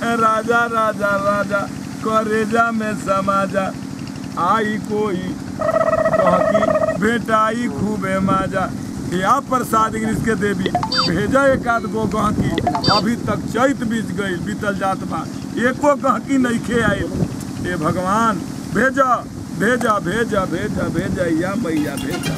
राजा राजा राजा करेजा में समाजा आई कोई कहकी बेटाई खूबे माजा या प्रसाद गिरीश के देवी भेजा एक आध गो गहकी अभी तक चैत बीत गई बीतल जात बा एको गहकी नइखे आइल हे भगवान भेजा भेजा भेजा भेजा भेजा या मैया भेजा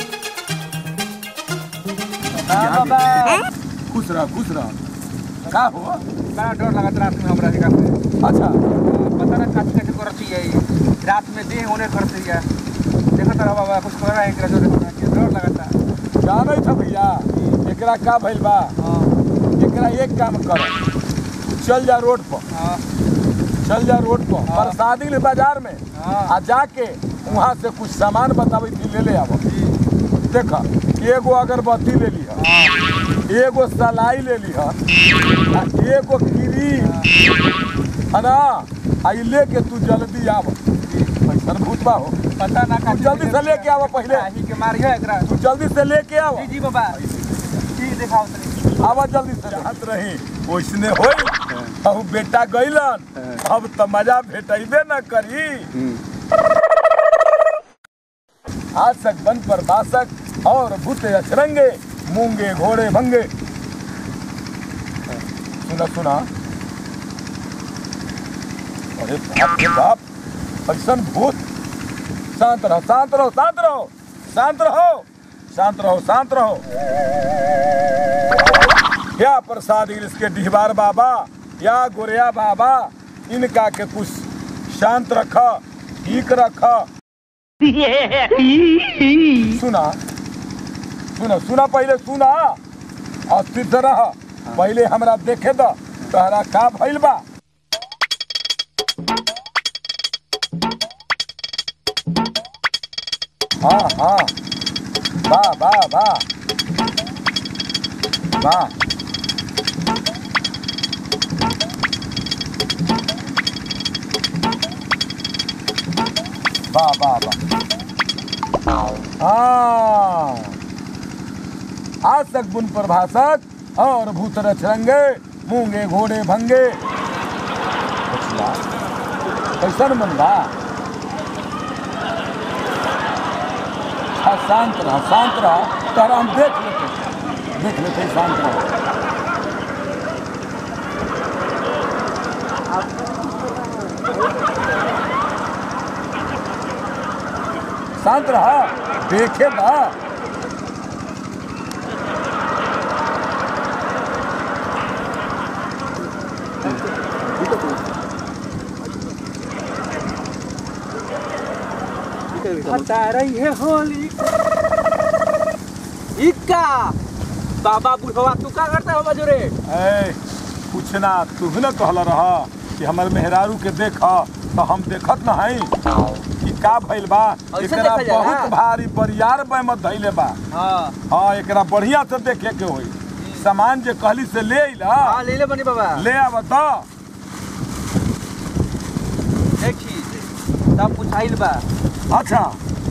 खुश रह खुश रह का हो बड़ा डर लगत रात में हमरा जगह पे अच्छा पता ना काची काची करती है ई। रात में देह होने करती है देखो तो बाबा कुछ कर रहा है एकरा जोरे हमरा के डर लगता जानै छ भैया एकरा का भइल बा हां एकरा एक काम कर तू चल जा रोड पर हां चल जा रोड पर हाँ। प्रसादी ले बाजार में हाँ। आ जाके वहाँ से कुछ सामान बताबै थी ले ले आब देख एगो अगरबत्ती ले लिह एगो सलाई ले लिह आ एगो क्रीम है ना आ ई लेके तू जल्दी आब कैसन भूत बा हो पता ना तू जल्दी से लेके आव पहले ही के मारियो एकरा तू जल्दी से लेके आव जी जी बाबा जी दिखाओ तनी आवा जल्दी से चाहत रही ओइसने होई अब बेटा गइलन अब त मजा भेटैबे न करी आसक बन पर बासक और भूत अचरंगे मूंगे घोड़े भंगे सुना सुना अरे बाप रे बाप ऐसन भूत शांत रहो शांत रहो शांत रहो शांत रहो शांत रहो शांत रहो या प्रसाद इसके डिहबार बाबा या गोरिया बाबा इनका के कुछ शांत रख ठीक रख सुना सुना सुना पहले सुना और सिद्ध रह पहले हमरा देखे द तहरा का भइल बा हाँ हाँ वाह वाह वाह वाह वाह वाह वाह हाँ आसक बुन प्रभाषक और भूत रचरंगे मूंगे घोड़े भंगे बचला कैसन मन बा हाँ शांत रह शांत रह तोरा हम देख लेते देख लेते शांत रह शांत रहा देखे बा बता रही है होली इक्का बाबा बुढ़वा तू का करता हो बजोरे ए कुछ ना तू न कहला रह कि हमर मेहरारू के देख तो हम देखत न हई कि का भइल बा ऐसे एकरा देखा जाला? बहुत भारी बरियार बेमत धइले बा हाँ हाँ एकरा बढ़िया से देखे के होई सामान जे कहली से ले अइला हाँ ले ले बनी बाबा ले आब तो देखी तब पूछाइल बा अच्छा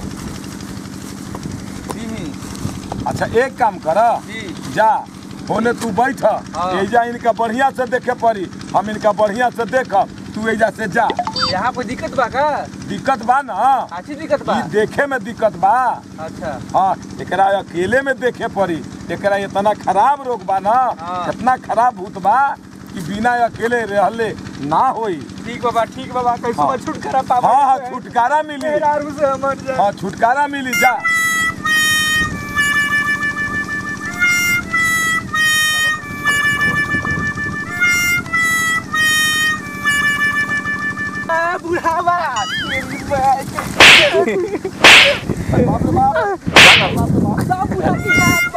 जी अच्छा एक काम कर जी जा होने तू बैठ हाँ। एजा इनका बढ़िया से देखे पड़ी हम इनका बढ़िया से देख तू एजा से जा यहाँ कोई दिक्कत बा का दिक्कत बा ना अच्छी दिक्कत बा ई देखे में दिक्कत बा अच्छा हाँ एकरा अकेले में देखे पड़ी एकरा इतना खराब रोग बा ना हाँ। इतना खराब भूत बा कि बिना अकेले रहले ना होई ठीक बाबा ठीक बाबा कैसे हाँ। हाँ। छुटकारा पापा हाँ हाँ छुटकारा मिली मेहरारू से मर जाए हाँ छुटकारा मिली जा आ, बुढ़ावा तेरी बात। बाप रे बाप। सब बुढ़ा की बात